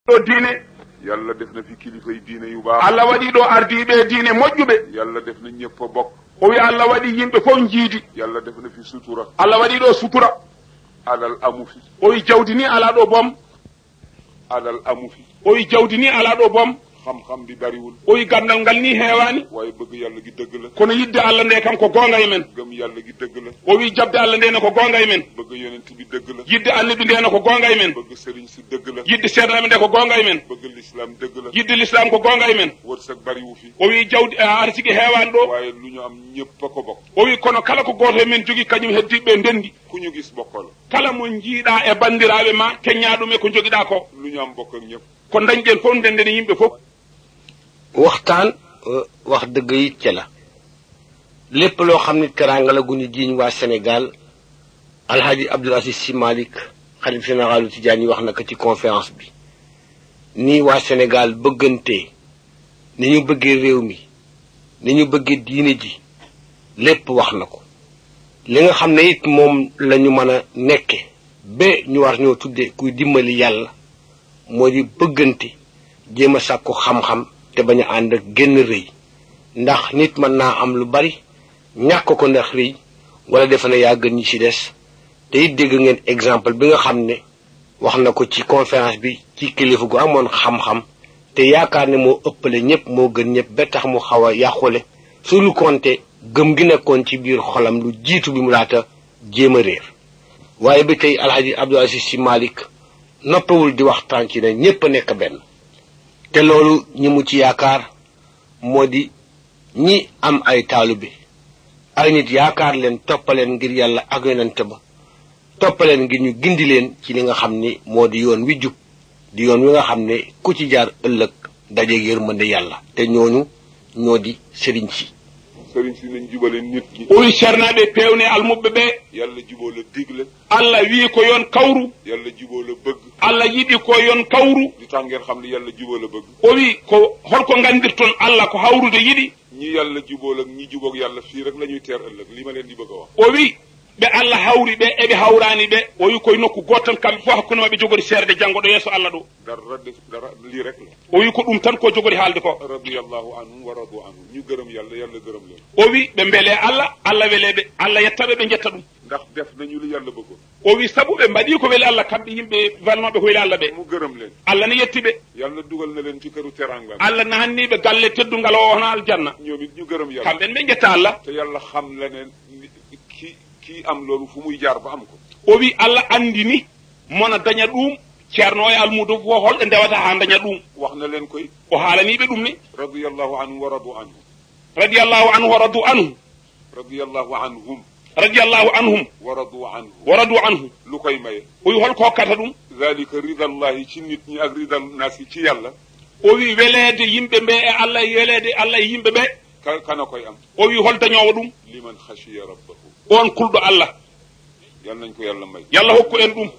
ɗo diine yàlla def na fi kilifay diine yu baax allah waɗi ɗo ardiɓe diine moƴƴuɓe yàlla def na ñëpp a bokk o wi allah waɗi yimɓe fof jiidi yàlla def na fi sutura allah waɗi ɗo sutura alal amu fi o wi jawdi ni ala ɗo boom alal amu fi o wi jawdi ni ala ɗo boom xam-xam bi bariwul o wi gandal ngal ni heewani waaye bëgg yàlla gi dëgg la kono yidde allah nde kam ko gonga e men gëm yàlla gi dëgg la o wi jabde allah nde ne ko gonga e men bëgg yonent bi dëgg la yidde annabi nde ne ko gonga e men bëgg sëriñ si dëgg la yidde seeɗanaɓe nde ko gonga e men bëgg lislaam dëgg la yidde l'islam ko gonga e men wërsëg bariwu fi o wi jawdi arsiki heewani ɗo waaye lu ñu am ñëpp a ko bokk o wi kono kala ko goto e men jogui kañum heddiɓe ndendi ku ñu gis bokkal kala mo jiiɗa e bandiraɓe ma keñña ɗum e ko joguiɗa ko lu ñu am bokk ak ñëpp ko dañƴen fof ndendeni yimɓe fof waxtaan wax dëgg it ca la lépp loo xam ne teraanga la gu ñu jiiñ waa Sénégal alhaji Abdoul Aziz Sy Malick xalif généralu Tijaan yi wax na ko ci conférence bi nii waa Sénégal bëggante ni ñu bëggee réew mi ni ñu bëggee diine ji lépp wax na ko li nga xam ne it moom la ñu mën a nekke ba ñu war ñoo tudde kuy dimbali yàlla moo di bëggante jéem a sàkku xam-xam te bañ a ànd ak génn rëy ndax nit mën naa am lu bari ñàkk ko ndax rëy wala defe na yaa gën ñi ci des te it dégg ngeen exemple bi nga xam ne wax na ko ci conférence bi ci kilifa gu amoon xam-xam te yaakaar ne moo ëppale ñëpp moo gën ñëpp ba tax mu xaw a yàqule su lu konte gëm gi nekkoon ci biir xolam lu jiitu bi mu laata jéem a réer waaye ba tey alhaji Abdoul Aziz Sy Malick noppawul di waxtaan ci ne ñépp a nekk benn te loolu ñi mu ci yaakaar moo di ñi am ay taalibe ay nit yaakaar leen toppaleen ngir yàlla ak yonente ba toppaleen ngir ñu gindi leen ci li nga xam ni moo di yoon wi jub di yoon wi nga xam ne ku ci jaar ëllëg dajeeg yërmande yàlla te ñooñu ñoo di sëriñ si sëriñ si nañ jubale nit ñi o wi ceernaɓe pewne almuɓe ɓe yàlla juboo la digle allah wi ko yon kawru yàlla juboo la bëgg allah yiɗi ko yon kawru li tax ngeen xam ne yàlla juboo la bëgg o wi ko holko gandirton allah ko hawrude yiɗi ñi yàlla jubool ak ñi jubóog yàlla fii rek la ñuy teer ëllëg li ma leen di bëgg a wax o wi ɓe allah hawri ɓe eɓe hawrani ɓe o wi koye nokku goto tan kamɓe fof hakkude maɓe jogori seerde janggo ɗo yeeso allah ɗo dara def dara lii rek la o wi ko ɗum tan ko jogori haalde ko radiyallahu anhum wa radu anhum ñu gërëm yàlla yàlla gërëm leen o wi ɓe beele allah allah weleɓe allah yettaɓe ɓe jetta ɗum ndax def nañu li yàlla bëggoon o wi saabu ɓe mbaɗi ko weeli allah kamɓe yimɓe walmaɓe ko weeli allah ɓe mu gërëm leen allah ne yetti ɓe yàlla dugal na leen ci këru teranga allah nahanniɓe galle teddungal o hono aljanna ñoom it ñu gërëm yàlla kamɓen ɓe jetta allah te yàlla xam la ne ki kii am loolu fu muy jaar ba am ko o wi allah andini mona daña ɗum ceerno e almudo fo holɗo ndewata ha daña ɗum wax na leen koy o haalaniɓe ɗum ni radiyallahu anhum wa radu anhum radiallahu anhu wa radu anhu radiyallahu anhum radiallahu anhum wa radu anhu wa radu anhu lu koy maye o wi holko hokkata ɗum dalika ridallahi ci nit ñi ak ridal naasi ci yàlla o wi weleede yimɓe ɓe e allah e weleede allah e yimɓe ɓe ka kana koy am o wi hol dañowo ɗum liman xashiya rabbahu on kulɗo allah yal nañ ko yàlla may yallah hokku en ɗum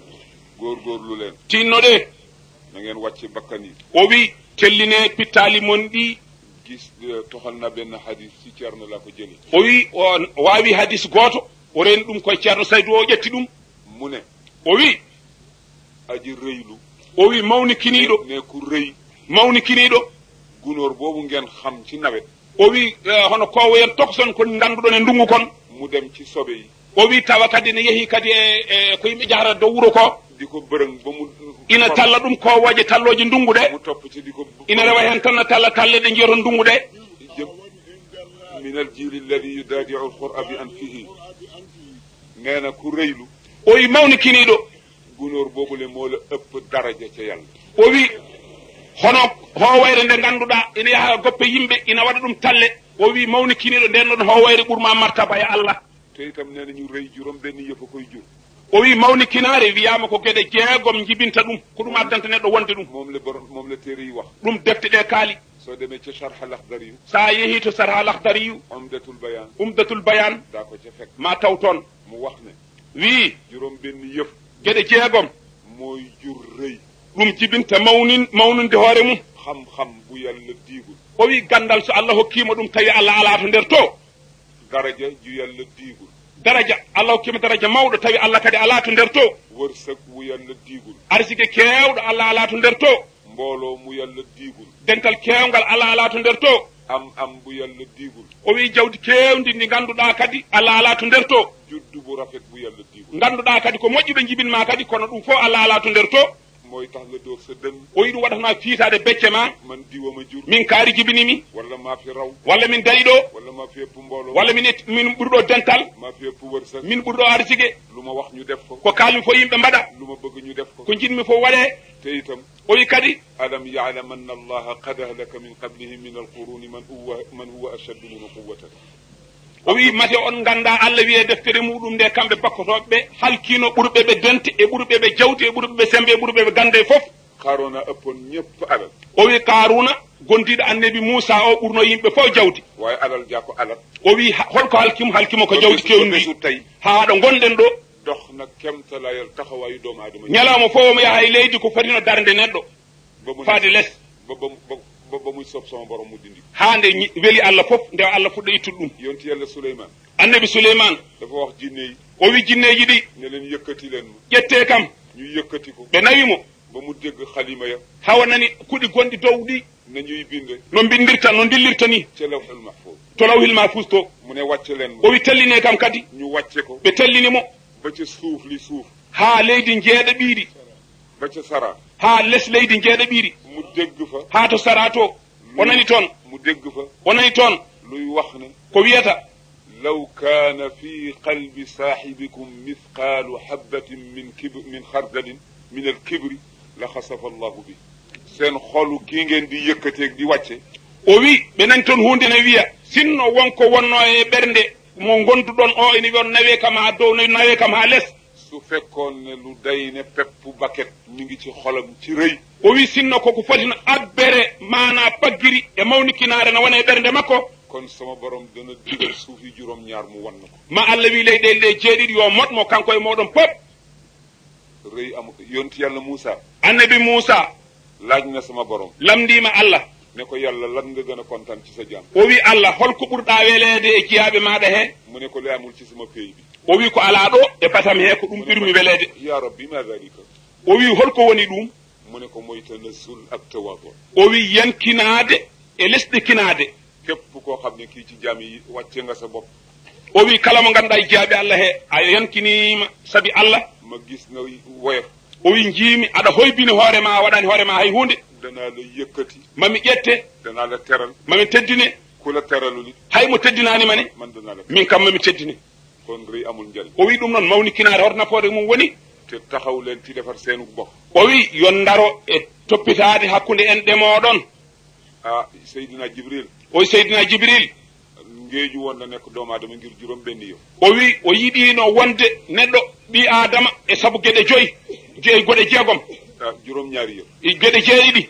góorgóorlu leen tinno ɗe na ngeen wàcce bakkan yi o wi telline pittali mon ɗi gis toxal na benn hadis ci Ceerno laa ko jële o wi o wawi hadis goto o reni ɗum koye ceerno saydou o ƴetti ɗum mu ne o wi aji rëylu o wi mawni kiniɗo ne ku rëy mawni kiniɗo gunóor boobu ngeen xam ci nawet o wi hono kowoyen tokson ko ganduɗon e ndungu kon mu dem ci sobe yi o wi tawa kadi ne yeehi kadi e ko yimɓe jahata dow wuuro ko di ko bërëng ba mu ina talla ɗum kowoje talloje ndungu ɗe mu topp ci di ko ina rewa hen tan no talla talle ɗe jiyoto ndungu ɗe jëm min al jili alladi yudaadiu alqura bi anfihi nee na ku rëylu o wi mawni kiniɗo gunóor boobule moo la ëpp daraja ca yàlla o wi hono howayre nde ganduɗa ina yaaha goppe yimɓe ina waɗa ɗum talle o wi mawni kiniɗo nden ɗon howayre ɓuurma martaba e allah te itam nee na ñu rëy juróom benn yëf a koy jur o wi mawni kinaare wiyama ko gueɗe jeegom jibinta ɗum ko ɗum addanta neɗɗo wonde ɗum moom la borom moom la téere yi wax ɗum defte ɗe kaali soo demee ca charh al akhdari yu sa yeehi to sarha lahdariyu umdatul bayan umdatul bayan daa ko ca fekk ma taw toon mu wax ne wi juróom benn yëf gueɗe jeegom mooy jur rëy ɗum jibinta mawnin mawnude hoore mum xam-xam bu yàlla diigul o wi gandal so allah hokkima ɗum tawi allah ala to nder to daraja ju yàlla diigul daraja allah hokkima daraja mawɗo tawi allah kadi ala to nder to wërsëg wu yàlla diigul arsike kewɗo allah ala to nder to mbooloo mu yàlla diigul dental kewgal allah ala to nder to am am bu yàlla diigul o wi jawdi kewdi ndi ganduɗa kadi allah ala to nder to juddu bu rafet bu yàlla diigul ganduɗa kadi ko moƴƴuɓe jibinma kadi kono ɗum fof allah ala to nder to mooy tax nga dóor sa dënn o wi ɗum waɗatma fiitade becce ma man diwama jur min kaari jibinimi wala maa fi raw walla min daɗi ɗo wala maa fi ëpp mbooloo walla min et- min ɓurɗo dental maa fi ëpp wërsëg min ɓurɗo arsike lu ma wax ñu def ko ko kalmi fo yimɓe mbaɗa lu ma bëgg ñu def ko ko jinmi fof waɗe te itam o wi kadi alam yaalam anna allaha qad ahlaka min qablihi min alquruni man huwa man huwa ashaddu minhu quwwatan o wi mate on ganda allah wiye deftere muɗum nde kamɓe bakkotoɓeɓe halkino ɓurɓe ɓe dente e ɓurɓe ɓe jawti e ɓurɓe ɓe sembe e ɓurɓe ɓe gande fof haarona ëppoon ñëpp alal o wi karuna gondiɗo annabi moussa o ɓurno yimɓe fof jawdi waaye alal jaa ko alal o wi ha- holko halkimo halkimo ko jawdi kewndi bésu ndi tey haa ɗo gonɗen ɗo dox na kemtalayal taxawaayu doomu aadama ñalawma fof omo yaha e leydi ko fotino darde neɗɗo ba mu faade less ba ba ba ba muy sob sama borom mu dindi haa nde ñi- weli allah fof nde allah fuɗɗo ittude ɗum yonti yàlla suleyman annabi souleyman dafa wax jinne yi o wi jinneji ɗi ne leen yëkkati leen ma ƴette kam ñu yëkkati ko ɓe nawimo ba mu dégg xalima ya hawa nani kuɗi gonɗi dow ɗi nañuy binde no bindirta no dillirta ni ca lawhul mahfuz to lawhil mahfus to mu ne wàcce leen o ma wi telline kam kadi ñu wàcce ko ɓe tellinimo ba ca suuf li suuf haa leydi jeeɗa ɓiiri ba ca sara haa les leydi jeeɗa ɓiiri mu dégg fa haa to sara to o nani toon mu dégg fa o nani toon luy wax ne ko wiyata law kaana fi qalbi saaxibikum mithqaalu habbatin min kibr min xardalin min alkibri la xasafa allahu bi seen xolu kii ngeen di yëkkateeg di wàcce o wi ɓe nani toon hunde ne wiya sinno wonko wonno e ɓernde mo gonduɗon o ene wiyon nawe kam ha dow nawe kam ha less su fekkoon ne lu day ne peppu baket mi ngi ci xolam ci rëy o wi sinno koko fotino abbere mana paggiri e mawnikinare no wona e ɓernde makko kon sama borom dana digal suuf yi juróom ñaar mu wan na ko ma allah wi leyɗele ɗe jeeɗiɗi yo moɗmo kanko e moɗon pop rëy am yonti yàlla Moussa annabi moussa laaj na sama borom lamdima allah ne ko yàlla lan nga gën a kontaan ci sa jaam o wi allah holko ɓurɗa weleede e jeyaɓe maɗa he mu ne ko li amul ci sama pays bi o wi ko ala ɗo e batam he ko ɗum ɓirmi weleede ya rabbi ma dalika o wi holko woni ɗum mu ne ko mooy tanazzul ak tawaadu o wi yankinaade e lesɗe kinaade képp koo xam ne kii ci jaam yi wàcce nga sa bopp o wi kala mo ganduɗa e jeyaɓe allah he a yankinima saabi allah ma gis nga woyof o wi jiimi aɗa hoybini hoore ma a waɗani hoore ma hay hunde danaa la yëkkati mami ƴette danaa la teral mami teddine ku la teralul it hay mo teddinanima ne man danaa la min kam mami teddine kon rëy amul njariñ o wi ɗum noon mawnikinaade hoto nafoore mum woni te taxaw leen ci defar seenu bopp o wi yon daro e toppitaade hakkunde en ɗemoɗon ah Seydina Jibril o wi seydina jibril ngeeju woon na nekk doomu aadama ngir juróom benn yow o wi o yiɗino wonde neɗɗo ɓi adama e sabu gueɗe joyyi joyi goɗe jeegom ah juróom ñaari yow e gueɗe jeeɗiɗi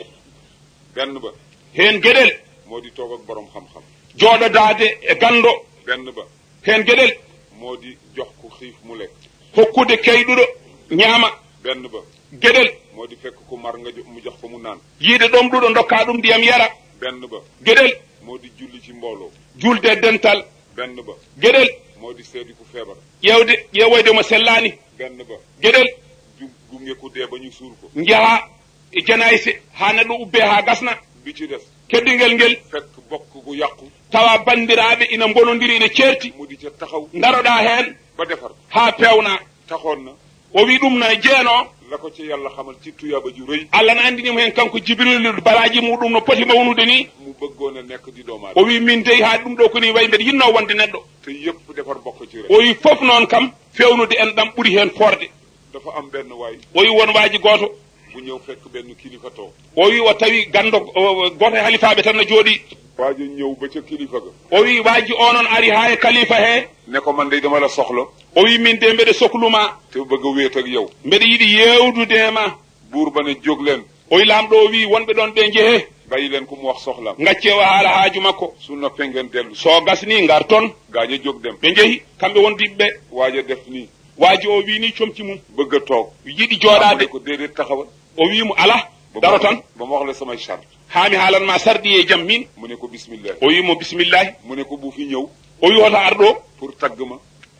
benn ba hen gueɗel moo di toog ak borom xam-xam jooɗodade e gando benn ba hen gueɗel moo di jox ku xiif mu lekk hokkude kayɗuɗo ñaama benn ba gueɗel moo di fekk ku mar nga jo- mu jox ko mu naan yiide ɗom ɗuɗo dokka ɗum ndiyam yara benn ba gueɗel moo di julli ci mbooloo julde e dental benn ba gueɗel moo di seedi ku feebar ƴewde ƴeewoyde mo sellani benn ba gueɗel ju gunge ku dee ba ñu suul ko jaaha e janayse ha neɗɗo ubbe ha gasna bi ci des keddingel ngel fekk bokk gu yàqu tawa bandiraɓe ina bonodiri ina ceerti mu di ca taxaw daroɗa hen ba defar ha pewna taxoon na o wi ɗum no jeeno la ko ci yàlla xamal ci tuyaaba ju rëy allah ne andinimo hen kanko jibrilu baraji muɗum no poti mawnude ni mu bëggoon a nekk di doomu o aadama wi min dey ha ɗum ɗo koni wayi mbeɗa yinno wonde neɗɗo te yëpp defar bokk ci rek o wi foof noon kam fewnude en ɗam ɓuuri hen forde dafa am benn waay o wi won waji goto bu ñëw fekk benn kilifa toog o wi o tawi gando o- goto e halifaɓe tan no jooɗi waajo ñëw ba ca kilifa ga o wi waji o noon ari ha e kalifa he ne ko man de dama la soxla o wi min de mbeɗa sohluma te bëgg a wéet ak yow mbeɗa yiiɗi yewdude e ma buur ba ne jóg leen o wi lamɗo o wi wonɓe ɗon ɓe jeehe bàyyi leen ku mu wax soxlaam gacce o haala haaju makko su noppee ngeen dellu so gasni ngar toon gaañ a jóg dem ɓe jeehi kamɓe wondiɓe ɓe waaja def nii waaji o wi ni comci mum bëgg a toog yiɗi mu jooɗade ne ko déedéet taxawal o wimo ala ba daro ma- tan ba ma wax la samay charte haami haalanma sarɗi e jaam min mu ne ko bismillah o wimo bisimillahi mu ne ko bu fi ñëw o wi hoto ar ɗo pour tagg ma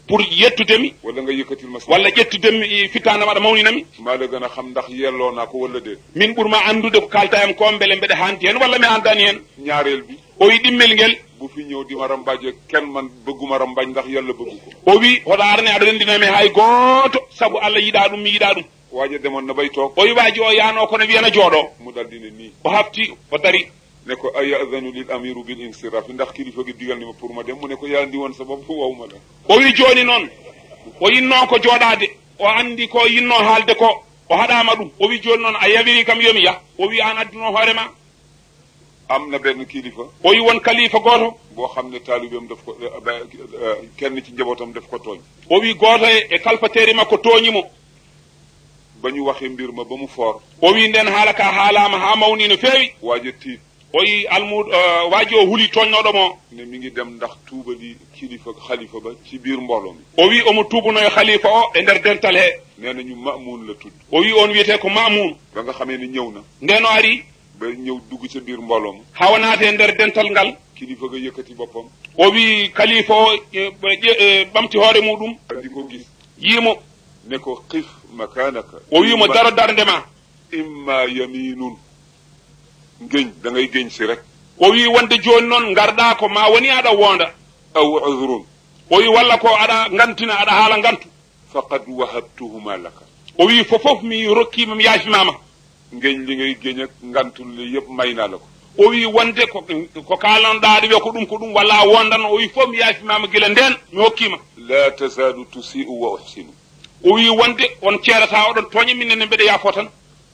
pour yettudemi wala nga yëkkatil ma sama walla ƴettudemi fittande maɗa mawninami maa la gën a xam ndax yelloo naa ko wala déet min ɓurma andude ko kalta hen ko beele mbeɗa hanti hen walla mi andani hen ñaareel bi o wi ɗimmel ngel bu fi ñëw di ma rambaaje kenn man bëgguma rambaaj ndax yàlla bëggu ko o wi hoɗo arne aɗa rendinami hay gooto saabu allah yiɗa ɗum mi yiɗa ɗum waaja demoon na bay toog o wi waji o yano kono wiyana jooɗo mu dal di ne nii o hafti o dari ne ko ayadanu lil amiru bil insirafi ndax kilifa gi digal ni ma pour ma dem mu ne ko yaa ndi woon sa bopp waw ma la o wi joni noon o yinno ko jooɗade o andi ko yinno haalde ko o haɗama ɗum o wi joni noon a yawiri kam yomi yah o wi an adduno hoorema am na benn kilifa o wi won kalifa goto boo xam ne taalibeem daf ko eh, ba- eh, kenn ci njabootam daf ko tooñ o wi goto e e kalfatere makko tooñimo ba ñu waxee mbir ma ba mu foor o wi nden haala ka haalama ha mawni no feewi waaja tiit o wi almud waji o huuli toñnoɗo mo ne mi ngi dem ndax tuubali kilifa xalifa ba ci biir mbooloo mi o wi omo tubunoyo khalifa o e nder dental he nee na ñu mamuun la tudd o wi on wiyete ko mamoun ba nga xamee ne ñëw na nden o ari ba ñëw dugg ca biir mbooloo ma hawa naate e nder dental ngal kilifa ga yëkkati boppam o wi khalifa o e, ƴe- e, ɓamti hoore muɗum di ko gis yiimo ne ko xif makaanaka o wimo imma- daro darde ma imma yaminun ngéñ da ngay géñ si rek o wi wonde joni noon garɗa ko ma woni aɗa wonda aw udrun o wi walla ko aɗa gantina aɗa haala gantu faqad wahabtuhuma laka o wi fofof mi rokkima mi yaafimama ngéñ li ngay géñ ak ngantul li yëpp may naa la ko o wi wonde ko ko kalanɗa aɗa wiya ko ɗum ko ɗum walla a wondan o wi fof mi yaafimama guila nden mi hokkima la tazalu tusi'u wa uhsinu o wi wonde on ceerata oɗon tooña minenne mbeɗa yaafo tan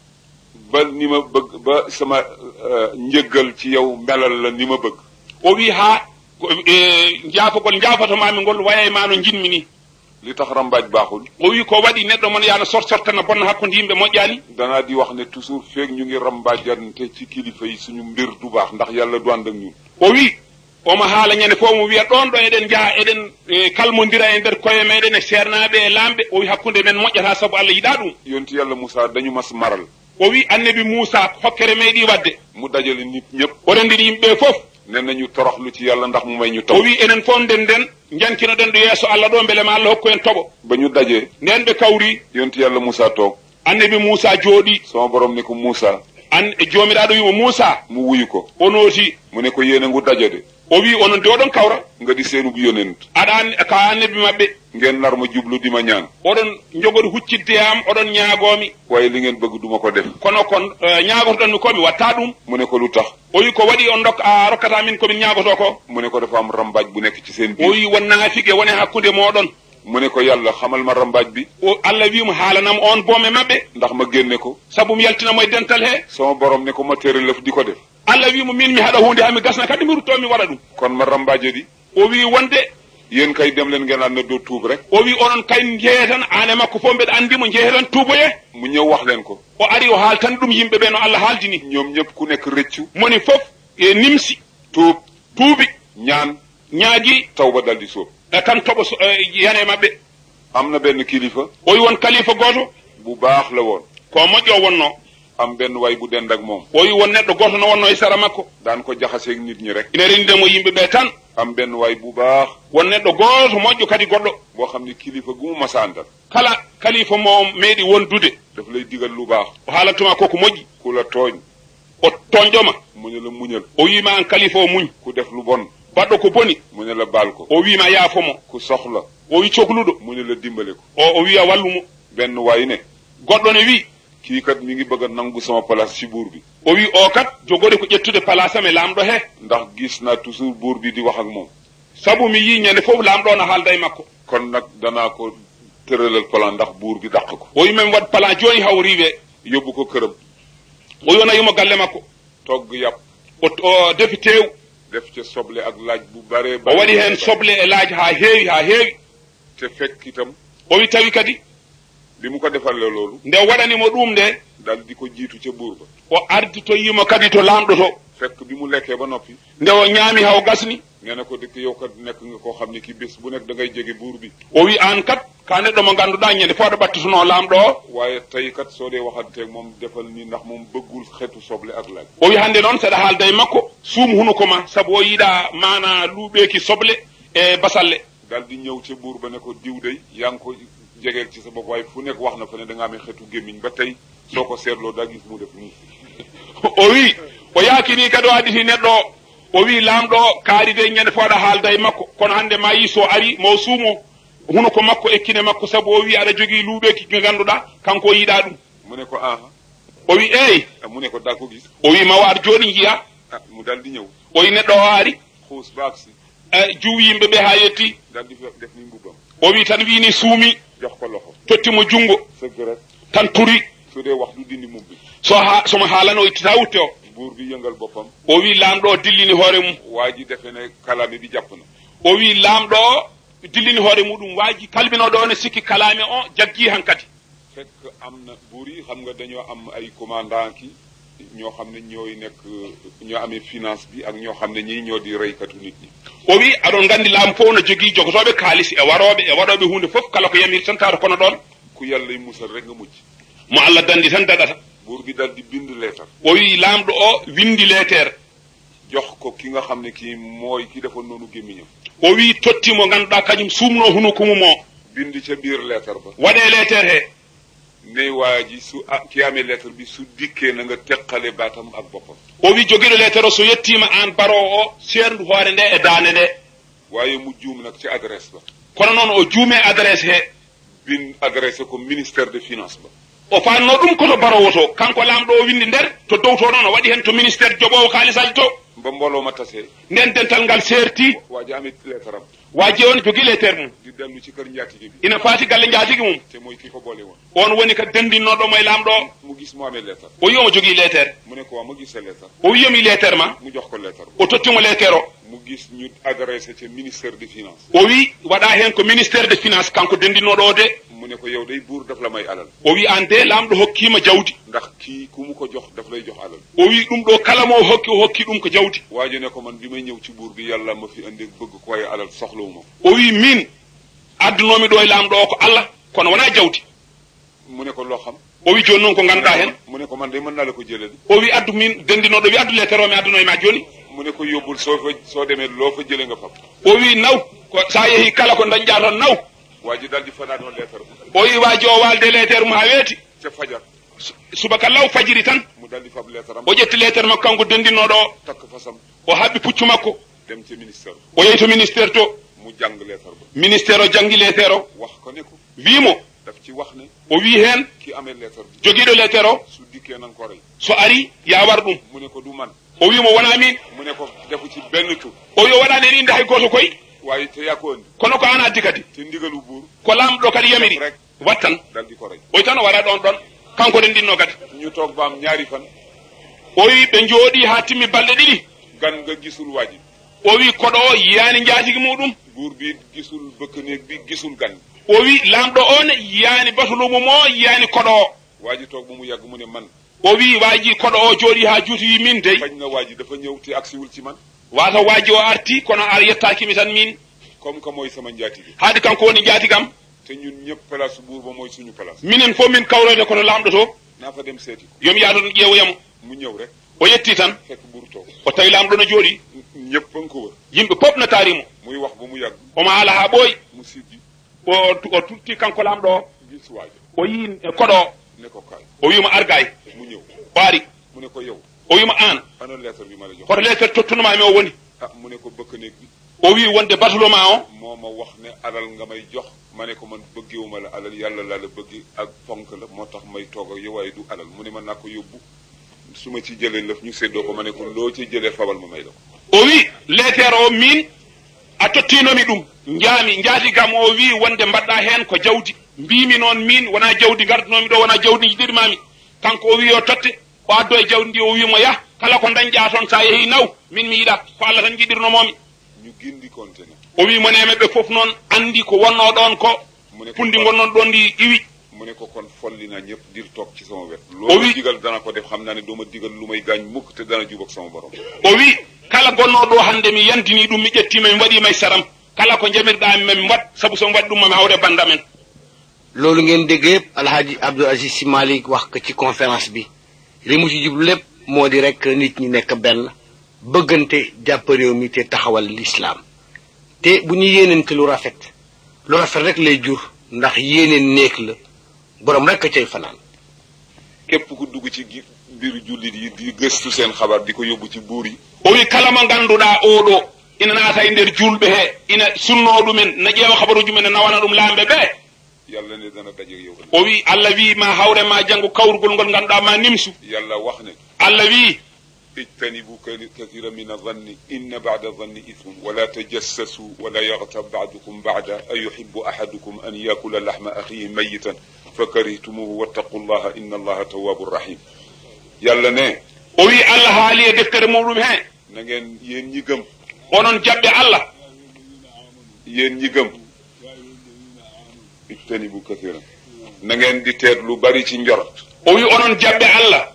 ba ni ma bëgg ba sama euh, njëggal ci yow melal la ni ma bëgg o wi ha ko- e, jaafogol jaafotomami ngol waya e ma no jinmi ni li tax rambaaj baaxul o wi ko waɗi neɗɗo mon yana sort sortana bonna hakkude yimɓe moƴƴani danaa di wax ne toujours feeg ñu ngi rambaajante ci kilifa yi suñu mbir du baax ndax yàlla du ànd ak ñun o wi omo haala ñande fof mo wiya ɗon ɗo eɗen jaaha eɗen e, kalmodira e nder koye meɗen e sernaɓe e lamɓe o wi hakkude men moƴƴata saabu allah yiɗa ɗum yonti yàlla Moussa dañu mas maral o wi annabi moussa hokkere meeɗi wadde mu dajale nit ñëpp o rendiri yimɓe fof ne nañu toroxlu ci yàlla ndax mu may ñu o taw wi enen fof nden nden jankinoɗen ɗo yeeso allah ɗo beele ma allah hokku en toɓo ba ñu dajee nden ɓe kawri yonti yàlla Moussa toog annabi moussa jooɗi sama borom ne ko Moussa an e jomiraɗo wimo moussa mu wuyu ko o nooti mu ne ko yéen a ngu daje de o wi onon de oɗon kawra nga di seenub yonent aɗa an ka annabi maɓɓe ngeen nar ma jublu di ma ñaan oɗon jogoɗo huccidde am oɗon ñaagomi waaye li ngeen bëgg duma ko def kono kon ñaagotoɗonmi ko mi watta ɗum mu ne ko lu tax o wi ko waɗi on dok a rokkata min komin ñaagoto ko mu ne ko dafa am rambaaj bu nekk ci seen o biir wi won naafigue wone hakkude moɗon mu ne ko yàlla xamal ma rambaaj bi o allah wimo haalanam on boome maɓɓe ndax ma génne ko saabu mi yaltinamo e dental he sama borom ne ko ma tere lëf di ko def allah wimo min mi haɗa hunde hami gasna kadi mi rutto mi waɗa ɗum kon ma rambaaje di o wi wonde yéen kay dem leen ngeen ànd na doo tuub rek o wi onon kay jeehe tan ane makko fof mbeɗa andimo jeehe tan tuuboye mu ñëw wax leen ko o ari o haal tan ɗum yimɓe ɓe no allah haaldini ñoom ñëpp ku nekk rëccu moni fof e nimsi tuub tuubi ñaan ñaagui taw ba dal di sóob e tan toɓo so- e, yane maɓɓe am na benn kilifa o wi won kalifa goto bu baax la woon ko moƴƴo wonno am benn way bu dend ak moom o wi won neɗɗo goto no wonno e sara makko daan ko jaxaseeg nit ñi rek ine rendidemo yimɓe ɓe tan am benn way bu baax won neɗɗo goto moƴƴo kadi goɗɗo boo xam ne kilifa gu mu masa àndal kala kalifa mo meeɗi wondude daf lay digal lu baax o haalantuma koko moƴƴi ku la tooñ o toñƴoma mu ne la muñal o wima an kalifa o muñ ku def lu bon baɗɗo ko boni mu ne la baal ko o wima yaafomo ku soxla o wi cohluɗo mu ne la dimbale ko o o wiya wallumo benn waay ne goɗɗo ne wi kii kat mi ngi bëgg a nangu sama place ci buur bi o wi o kat jogori ko ƴettude place am e lamɗo he ndax gis naa toujours buur bi di wax ak moom saabu mi yi ñande fof lamɗo no haalda e makko kon nag danaa ko tëralal plan ndax buur bi dàq ko o wi min waɗ plan joni hawriwe yóbbu ko këram o yonayimo galle makko togg yàpp o o defi tew def ca soble ak laaj bu bare o waɗi hen soble e laaji ha heewi ha heewi te fekk itam o wi tawi kadi bi mu ko defalee loolu nde waɗanimo ɗum nde dal di ko jiitu ca buur ba o arditoyimo kadi to lamɗo to fekk bi mu lekkee ba noppi nde o ñaami haw gasni nee na ko dëkk yow kat nekk nga koo xam ne ki bés bu nekk da ngay jege buur bi o wi an kat ka neɗɗo mo ganduɗa ñande fo aɗa ɓattutuno lamɗo o waaye tey kat soo dee waxanteeg moom defal ni ndax moom bëggul xeetu soble ak laaj o wi hande noon seɗa haalda e makko suum hunuko ma saabu o yiiɗa mana luuɓeki soble e basalle daal di ñëw ca buur ba ne ko diw day yaa ngi ko jegeel ci sa bopp waaye fu nekk wax na fa ne da nga amee xetu gémmiñ ba tey soo ko seetloo daa gis mu def nii o wi o yaakini kadi o additi neɗɗo o o wi laamɗo o kaari de ñande fooɗa haalda e makko kono hannde ma yi so ari mo suumo huno ko makko ekkine makko sabu o wi aɗa jogii luuɓeki ko ngannduɗaa kanko o yiɗaa ɗum mu ne ko aha o wi eyi mu ne ko daa ko gis o wi ma waat jooɗi njiya ah mu daal di ñëw o wi neɗɗo o ari xuus ba agsi juw yimɓe ɓe haa yetti daal di def ni mbubbam o wi tan wiini suumi jox ko loxo tottimo junngo sëgg rek tan turi su dee wax du dindi mubbi so ha somo haalano o ittata wutte o buur bi yëngal boppam o wi laamɗo o dillini hoore mum waa ji defe ne kalaame bi jàpp na o wi laamɗo o dillini hoore muɗum waaji kalminoɗo o ne sikki kalaame o jaggii han kadi fekk am na buur yi xam nga dañoo am ay commandant ki ñoo xam ne ñooy nekk ñoo amee finance bi ak ñoo xam ne ñii ñoo di reykatu nit ñi o wi aɗon nganndi laamu fof no jogii jogotoɓe kaalis e warooɓe e waɗooɓe hunde fof kala ko yamiri tan tawata kono ɗon ku yàlla musal rek nga mucc mo allah dandi tan daɗata buur bi dal di bind leetar o wi laamɗo o windi leetere jox ko ki nga xam ne kii mooy ki defoon noonu gémmiñam o wi totti mo ngannduɗaa kañum suumnoo hunuko mum o bind ca biir leetar ba waɗee leetere hee ne waa ji su ah ki amee leetar bi su dikkee na nga teqale baatam ak boppam o wi jogiɗo leetere o so yettiima aan baroo o seerndu hoore nde e daande nde waaye mu juum nag ci adresse ba kono noon o juumee adresse hee bin adressé ko ministère de finance ba o faanno ɗum koto barowo to kanko laamɗo o windi nder to dow to noon o waɗi hen to ministére joɓowo kaalisaji to ba mbooloo ma tasee nden dental ngal seerti waa ji amee leetaram waaji on jogii leetere mum di dellu ci kër njaatige bi ina faati galle njaatigui mum te mooy ki ko boole woon on woni ko dendinnoɗo mo e laamɗo o mu gis mu amee leetar o wi omo jogii leetere mu ne ko waa ma gis sa leetar o wiyomi leetere ma mu jox ko leetar o tottimo leetere o mu gis ñu adressé ca ministère de finance o wi waɗa hen ko ministére de finance kanko dendinnoɗo o de mu ne ko yow day buur daf la may alal o wi an de laamɗo hokkima jawdi ndax kii ku mu ko jox daf lay jox alal o wi ɗum ɗo kala mo hokki o hokki ɗum ko jawdi waa ji ne ko man bi may ñëw ci buur bi yàlla ma fi indi bëgg ko waaye alal soxlawuma ko o wi min addunomi ɗo e laamɗo o ko allah kono wona jawdi mu ne ko loo xam o wi joni noon ko ganduɗa hen mu ne ko man day mën naa la ko jëlal o wi addu min dendinoɗo wi addu leetere o mi adduno e ma joni mu ne ko yóbbul soo fa soo demee loo fa jëlee nga fab o wi naw ko sa yeehi kala ko dañƴa toon naw waa ji daal di fanaanoo leetar ba o wi waji o walde leetere mum ha weeti ca fajar Su- subaka law fajiri tan mu daal di fab leetaram o ƴetti leetere makko kanko dendinnoɗo o takk fasam o haɓɓi puccu makko dem ca ministère o yehi to ministére to mu jàng leetar ba ministére o janggi leetere o wax ko ne ko wimo daf ci wax ne o wi hen ki amee leetar bi joguiɗo leetere o su dikkee nan ko rey so ari ya war ɗum mu ne ko du man o wimo wona min mu ne ko defu ci benn tur o wi o waɗani en inde hay goto koy waaye te yaa ko andi kono ko an addi kadi te ndigalu buur ko lamɗo kadi yamiri rek wattan daal di ko rey o wi tan o waɗa ɗon ɗon kanko dendinno kadi ñu toog ba am ñaari fan o wi ɓe jooɗi ha timmi balɗe ɗiɗi gan nga gisul waa ji o wi koɗo o yiyani jaatigui muɗum buur bi gisul bëkk néeg bi gisul gan o wi lamɗo o ne yiyani batulumum o yiyani koɗo o waa ji toog ba mu yàgg mu ne man o wi waji koɗo o jooɗi ha juuti wi min dey bañ na waa ji dafa ñëw te agsiwul ci man wata waji o arti kono ar yettakimi tan min comme que mooy sama njaatige haade kanko woni jaatigam te ñun ñëpp place buur ba mooy suñu place minen fof min kawrode koto lamɗo to naa fa dem seeti ko yomi yaado ƴeewoyamo mu ñëw rek o yetti tan fekk buur toog o tawi lamɗo no jooɗi ñëpp a nga ko wër yimɓe pop no taarimo muy wax ba mu yàgg omo haala ha ɓooyi mu siggi o o tutti kanko lamɗo o gis waa ji o yi koɗo o ne ko kaay o wima argay mu ñëw o ari mu ne ko yow o wima an ana lettre bi ma la jox hoto leetere tottunumami o woni ah mu ne ko bëkk néeg bi o wi wonde batuloma o moo ma wax ne alal nga may jox ma ne ko man bëggewuma la alal yàlla laa la bëgg ak fonk la moo tax may toog ak yow waaye du alal mu ne ma naa ko yóbbu su ma ci jëlee lëf ñu séddoo ko ma ne ko loo ci jëlee fabal ma may la ko o wi leetere o min a tottinomi ɗum jaami jaatigam o wi wonde mbaɗɗa hen ko jawdi mbimi noon min wona jawdi gardunomi ɗo wona jawdi jiɗirmami kanko o wi o totte o addo e jawdi ndi o wimo yah kala ko dañƴa toon sa yeehi naw min mi yiɗat ko allah tan jiɗirnomomi ñu gindi konte ne o wi moneme ɓe foof noon andi ko wonno ɗon ko mu ne ko pundi gonnon ɗon ndi iwi mu ne ko kon folli naa ñëpp dir toog ci sama wet O loo wi- ma digal dana ko def xam naa ne doo ma digal lu may gaañ mukk te dana jubak sama borom o wi kala gonnoɗo hande mi yantini ɗum mi ƴettima mi waɗima e saram kala ko jamirɗami mami wat saabu somi waɗi ɗum mami hawre banda men loolu ngeen dégg yëpp alhaji Abdou Aziz Sy Malick wax ko ci conférence bi li mu ci jublu lépp moo di rek nit ñi nekk benn bëggante jàpp réew mi te taxawal lislaam te bu ñu yéenante lu rafet lu rafet rek lay jur ndax yéene néeg la borom rek a cay fanaan képp ku dugg ci gi- mbiru jullit yi di gëstu seen xabaar di ko yóbbu ci buur yi o wi kala mo ngannduɗaa oɗo ina naata e nder julɓe hee ina sunnoo ɗumen ne ƴeewa habaruji men ne nawana ɗum laamɓe ɓee yàlla ne dana daje yow ëllëg. o wi allah wi ma hawre ma janngo kawrugol ngol ngannduɗaa ma nimsu yàlla wax ne allah wi اجتنبوا كل- كثيرا من الظن إن بعد الظن إثم ولا تجسسوا ولا يغتب بعضكم بعدا أيحب أحدكم أن يأكل لحم أخيه ميتا فكرهتموه واتقوا الله إن الله تواب رحيم يلا نه o wi allah haali e deftere muɗum hee na ngeen yéen ñi gëm onon jaɓɓe allah yéen ñi gëm ijtanibu kathiran na ngeen di teet lu bari ci njort o wi onon jaɓɓe allah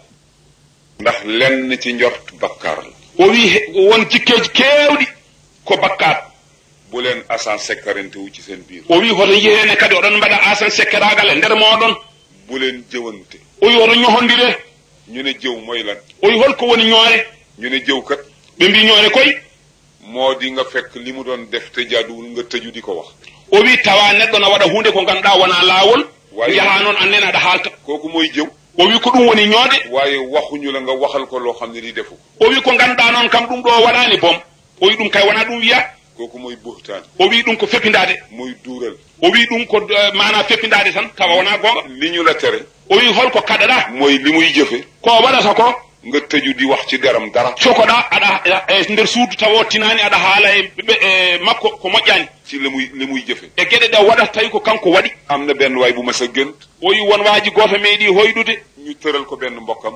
ndax lenn ci njort bakkaar la o wi he- won jikkeeji keewɗi ko bakkat bu leen asan sekkarante wu ci seen biir o wi hoto yeene kadi oɗon mbaɗa asan sekkeragal e nder mooɗon bu leen jëwante o wi hoto ñohondire ñu ne jëw mooy lan o wi holko woni ñoore ñu ne jëw kat ɓe mbi ñoore koy moo di nga fekk li mu doon def te jaaduwul nga tëju di ko wax o wi tawa neɗɗo no waɗa hunde ko ngannduɗaa wona laawol Wayi. yaha noon annen aɗa haalta kooku mooy jëw o wi ko ɗum woni ñoode waaye waxuñu la nga waxal ko loo xam ne di defu ko o wi ko ngannduɗaa noon kam ɗum ɗo waɗaani bom o wi ɗum kay wona ɗum wiya kooku mooy buhtaan o wi ɗum ko feppindaade mooy duural o wi ɗum ko eh, mana feppindaade tan tawa wona goonga li ñu la tere o wi holko kaɗaɗa mooy li muy jëfe ko waɗata ko nga tëju di wax ci deram dara cokoɗa aɗa e nder suudu tawa tinani aɗa haala e ɓe- e makko ko moƴƴani ci li muy li muy jëfe e gueɗe ɗe waɗata tawi ko kanko waɗi am na benn waay bu mas a gënt o wi won waaji goto meeɗi hoyɗude ñu tëral ko benn mbokkam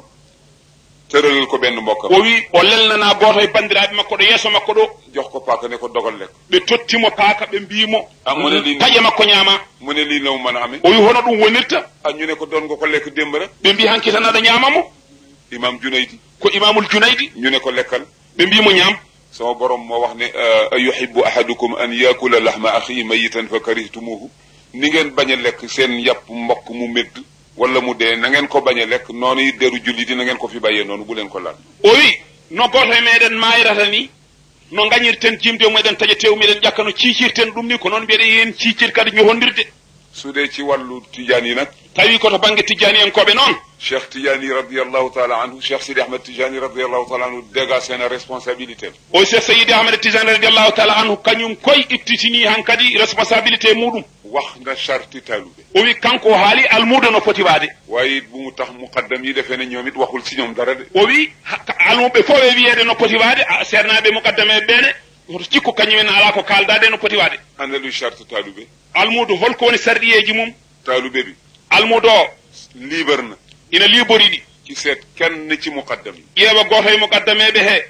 tëralal ko benn mbokkam o wi o lelnana goto e bandiraɓe makko ɗo yeeso makko ɗo jox ko paaka ne ko dogal lekk ɓe tottimo paaka ɓe mbimo Ah, mo ne lii- taƴe makko ñaama mu ne lii na mu mën a amee o wi hono ɗum wonirta ah ñu ne ko doon nga ko lekk démb rek ɓe mbi hanki tan aɗa ñaamamo imam Junaydi ko imamul junaydi ñu ne ko lekkal ɓe mbimo ñaam sama borom moo wax ne a yuhibbu ahadukum an yakula lahma axihi mayitan fa karihtumuhu ni ngeen bañ a lekk seen yàpp mbokk mu médd wala mu dee na ngeen ko bañ a lekk noonu it deru julliti na ngeen ko fi bàyyee noonu bu leen ko laal o wi no goto e meɗen mayrata ni no gañirten jimde mumeɗen taƴa tew miɗen ƴakka no ciicirten ɗum ni ko noon mbiyeɗa yen ciicir kadi ñohondirde su dee ci wàllu tijaan yi nag tawi koto banggue tijani en koɓe noon cheikh tijaani radiallahu taala anhu cheikh sidi ahmed tijaani radiallahu taala anhu dégagé na responsabilité am o cheikh seyidi ahmad tijani radiallahu taala anhu kañum koye ittitini han kadi responsabilité muɗum wax na charti taalube o wi kanko o haali almuda no foti waade waaye it bu mu tax muqaddam yi defee ne ñoom it waxul si ñoom dara de o wi ha- almuɓe fof e wiyede no poti waade a sernaɓe mukaddame ɓeene hoto cikku kañumen ala ko kaldade no poti waade ana luy charte taalube almudu holko woni sarɗiyeji mum taalube bi almudu o liibar na ina libori ɗi ci seet kenn ci muqaddam yi ƴeewa goto e mukaddameɓe he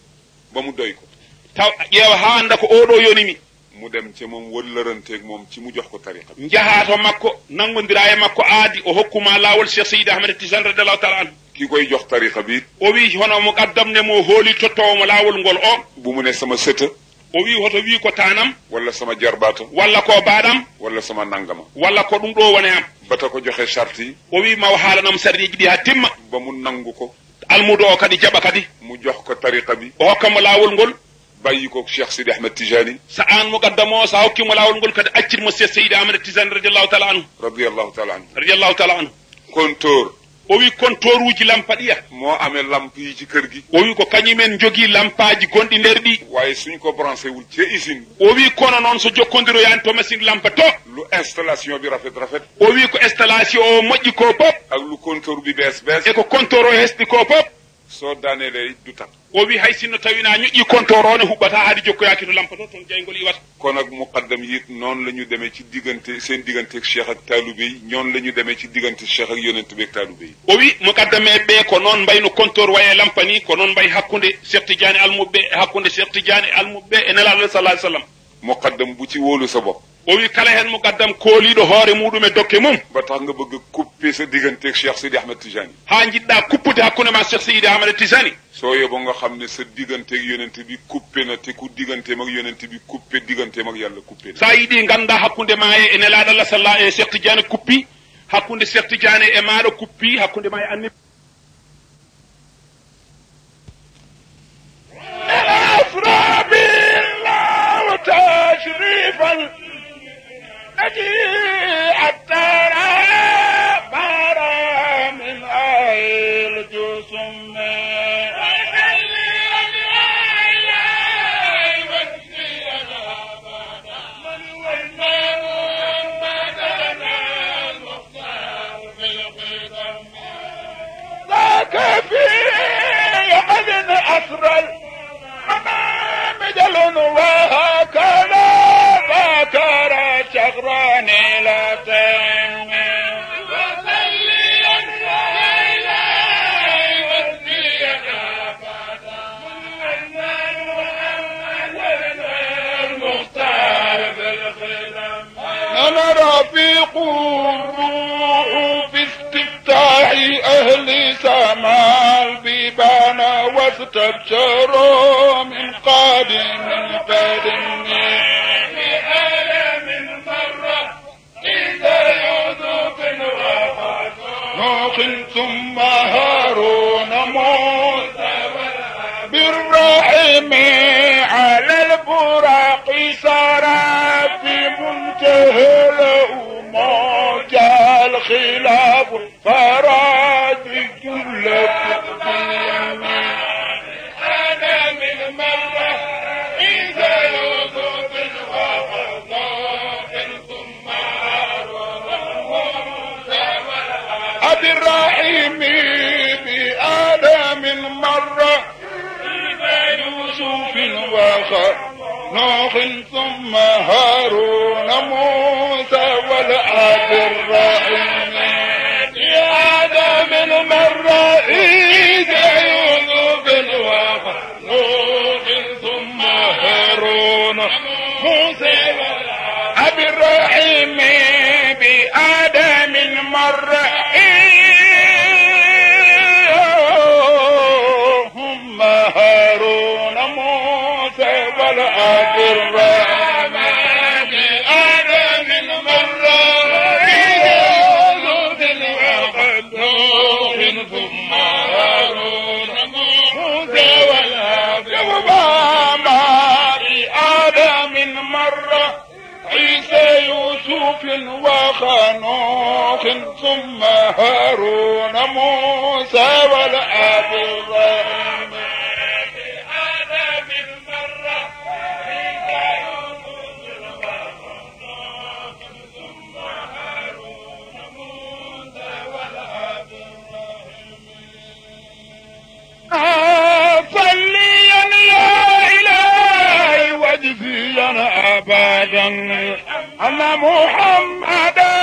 ba mu doy ko taw ƴeewa ha anda ko oɗo yonimi mu dem ca moom wëllëranteeg moom ci mu jox ko tariqa bi jaha to makko nangodira e makko aadi o hokkuma lawol cheikh seydi ahmed tijan radiallahu taala anhu ki koy jox tariqa bi o wi hono mukaddam ne mo hooli tottowomo lawol ngol o bu mu ne sama sëta o wi hoto wi ko tanam wala sama jarbaata walla ko baɗam wala sama nangama walla ko ɗum ɗo woni am bata ko joxe charte yi o wi maw haalanam sarɗiji ɗi ha timma ba mu nangu ko almudo o kadi jaɓa kadi mu jox ko tariqa bi o hokkamo lawol ngol bàyyi ko cheikh sidi ahmed tijani sa an mukaddam o sa hokkimo lawol ngol kadi accitmo cheikh seydi ahmed tijan radiallahu taala anhu radiallahu taala anhu radiallahu taala anhu kontóor o wi compteur uji lampa ɗiya moo amee lamp yi ci kër gi o wi ko kañumen jogii lampaji gonɗi nder ɗi waaye suñ ko branché wul ci usine o wi kono noon so jokkodiroyani to machine lampa to lu installation bi rafet rafet o wi ko installation o moƴƴi ko pop ak lu kontóor bi bees bees e ko compteur o hesɗi ko pop soo daanelee du tak o wi hay sinno tawina ñoƴƴi compteur o ne huɓɓata haade jokkoyaki to lampa to toon jaygol iwata kon ak muqaddam yi it noonu la ñu demee ci diggante seen diggante ak cheikh ak taalube yi ñoon la ñu demee ci diggante cheikh ak yonent bi ak taalube yi o wi mukaddame ɓe ko noon mbayno compteur waye lampa ni ko noon mbay hakkude cheikh tidiane almuɓe e hakkude cheikh tidiane almuɓe e nelaɗo sallah sallam muqaddam bu ci wóolu sa bopp o wi kala hen mukaddam kooliɗo hoore muɗum e dokke mum ba tax nga bëgg a couper sa diggante ak cheikh sidi ahmed tijani ha jiɗɗa kuppude hakkude ma cheikh seydi ahmad tisani soo yóbbu nga xam ne sa diggante ak yonent bi coupé na te ku digganteem ak yonent bi coupé digganteem ak yàlla coupé na sa yiɗi ganda hakkude ma e nelaɗo allah sallah e cheikh tidiane kuppi hakkude cheikh tidiane e maɗo kuppi hakkude ma e anni الأسرى بالله وتاج واستبشروا من قادم قادم بعالم مرة إذا يوسف نوح ثم هارون موسى بالرحم على البراق سارا في منتهى الأموج الخلاف فراد كل أنا من مرة إذا يوسف ثم أبي الرحيم بآدم مرة يوسف وخر نوح ثم هارون موسى والآب الرحيم يا آدم مرة إذا يوسف وخر نوح ثم هارون موسى أبي الرحيم بآدم مرة هم هارون موسى والأب الرحيم بآدم مرة نوح ثم هارون موسى والأب بآدم مرة عيسى يوسف وخنوخ ثم هارون موسى والآب الرحيم صليا يا إلهي واجزيا أبدا أن محمدا